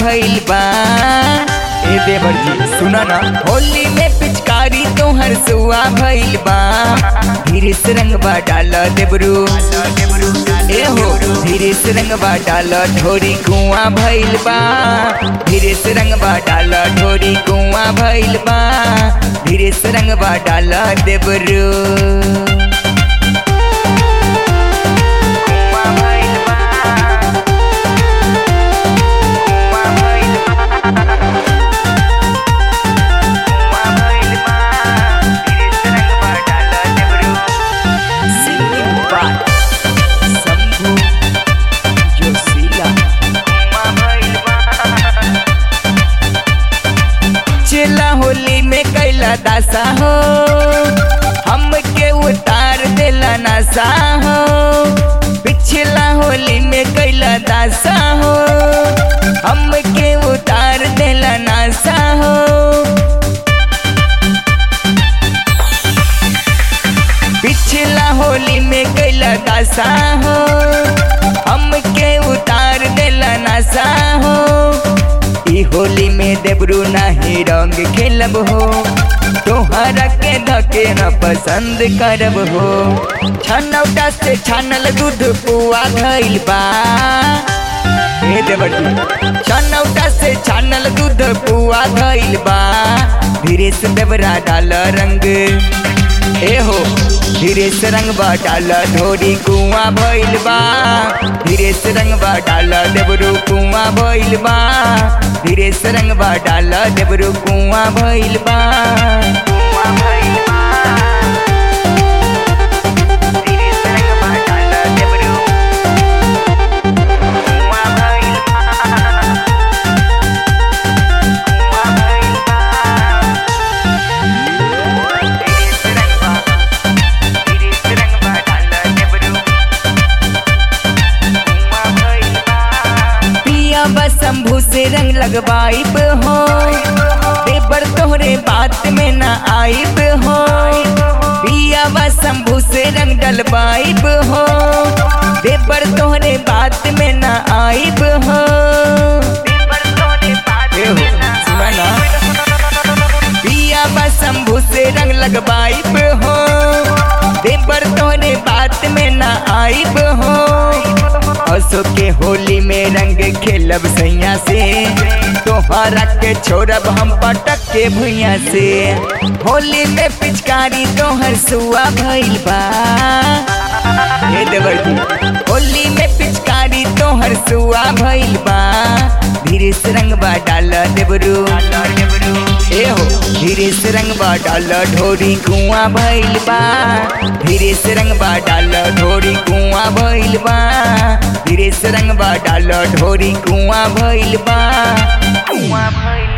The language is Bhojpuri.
भइल बा ए देवर जी सुना ना होली में पिचकारी तोहर सुआ भइल बा धीरे से रंगवा डाल देबरू ए हो धीरे से रंगवा डाल ढोरी कुआं भइल बा धीरे से रंगवा डाल ढोरी कुआं भइल बा धीरे से रंगवा डाल देबरू कुआं भइल बा कुआं भइल बा कुआं भइल बा धीरे से रंगवा डाल देबरू सिंगिंग बात शंभू जोशीला कुआं भइल बा चला होली में कैला दासा हो हमके उतार देला नासा हो पिछला होली में कैला दासा हो हमके उतार देला नासा हो पिछला होली में कैला दासा हो हमके उतार देला नासा हो ई होली में देबरू नाही रंग खेलब हो तोहरा के धके न पसंद करब हो छनौटा से छानल दूध पुआ धइल बा ए देवटी छनौटा से छानल दूध पुआ धइल बा धीरे से देवरा डाल रंग ए हो धीरे से रंग डाल ढोरी कुआं भइल बा धीरे से रंग डाल देबरू कुआं भइल बा धीरे से रंग डाल देबरू कुआं भइल बा कुआं भइल बा धीरे से रंग डाल देबरू कुआं भइल बा कुआं भइल पिया बस शंभू से रंग लगवाइब हो पेपर तोहरे बात में न आइब हो पिया बस शंभू से रंग डलवाइब हो पेपर तोहरे बात में न आइब हो ए हो, सुना ना पिया बस शंभू से रंग लगवाइब हो देवर तोरे बात में ना आइब हो असो के होली में रंग खेलब सैया से तोहरा के छोड़ब हम पटक के भुइया से होली में पिचकारी तोहर सुआ भइल बा हे देवर जी होली में पिचकारी तोहर सुआ भइल बा धीरे से रंगबा डाल देबरू ए हो धीरे से रंगबा डाल ढोरी कुआं भइल बा धीरे से रंगबा डाल ढोरी कुआं भइल बा धीरे से रंगबा डाल ढोरी कुआं भइल बा कुआं भइल